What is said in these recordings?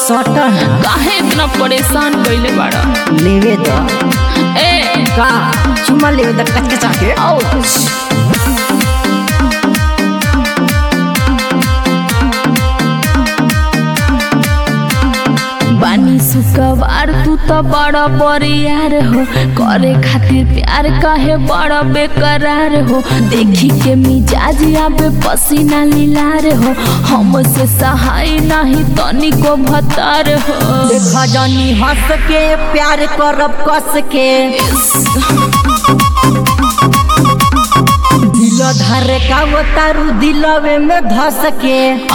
सटन काहे इतना परेशान कइले बाड़ा लेवे द ए का चुमा लेवे द कच्चे चाके आउच बानी सुकवार तू तो बड़ा बरियार हो करे खातिर प्यार काहे बड़ा बेकरार हो देखी के मिजाज आबे पसीना लीलार हो हमसे सहाय नहीं तनिको भतार हो देखा जानी हंस के प्यार करब कस के दिल धर का वो तारू दिलवे में धस के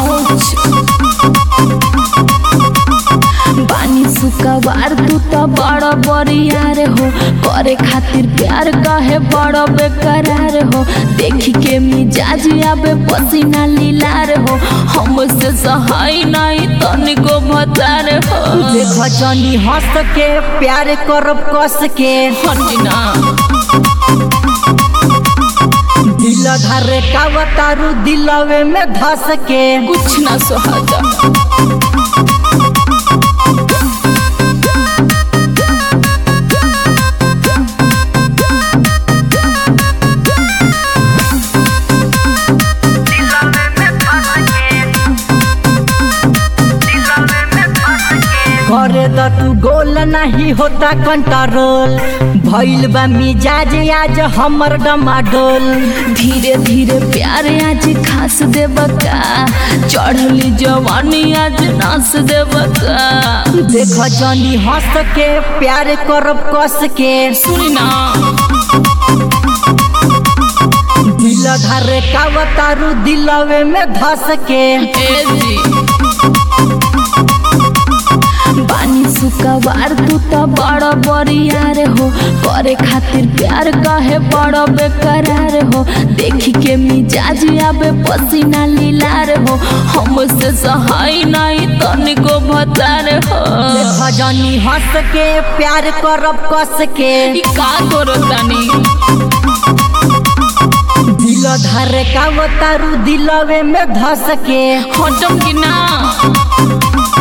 बानी सुकवार तू तो बड़ा बरियार हो करे खातिर प्यार काहे बड़ा बेकरार हो देखी के मिजाज आबे पसीना लीलार हो हमसे सहाय नहीं तनिको भतार हो देखा जानी हंस के प्यार करब कस के हटिना दिल धर का वो तारू दिलवे में धस के कुछ ना सोहाजा करे द तू गोल नहीं होता कंट्रोल भइल बा मिजाज आज हमर डमाडोल धीरे धीरे प्यार आज खास देबका चढ़ली जवानी आज नास देबका देख जानी हंस के प्यार करब कस के सुनी ना दिल धर का तारू दिलवे में धस के ए जी बानी सुकवार तू तो बड़ा बरियार हो करे खातिर प्यार काहे बड़ा बेकरार हो देखी के मिजाज आबे पसीना लीलार हो हमसे सहाय नहीं तनिको भतार हो देख जानी हंस के प्यार करब कस के ई का करो तानी दिल धर का तारू दिलवे में धस के हटम कि ना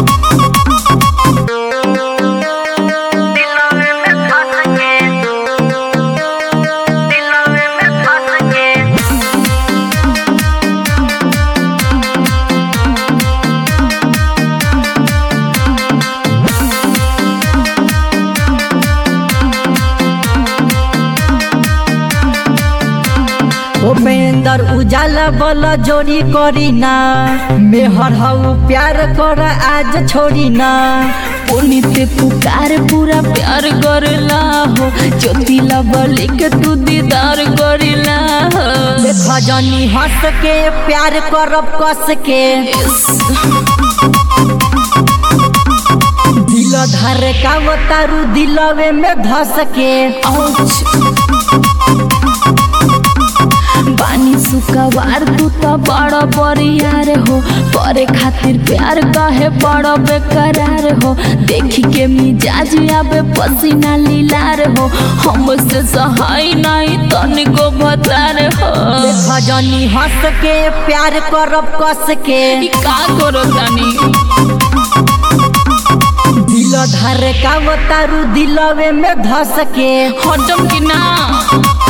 उपेंद्र उजाला बल जोड़ी करी ना मेहर हऊ प्यार कर आज छोड़ी ना पुनित पुकार पूरा प्यार करला हो ज्योति लबली के तू दीदार करला हो देख जानी हंस के प्यार करब कस के दिल धर का तारू दिलवे में धस के बानी सुकवार तू तो बड़ा बरियार हो करे खातिर प्यार काहे बड़ा बेकरार हो देखी के मिजाज आबे पसीना लीलार हो हमसे सहाय नहीं तनिको भतार हो देख जानी हंस के प्यार करब कस के ई का करो तानी दिल धर का तारू दिलवे में धस के हटम कि ना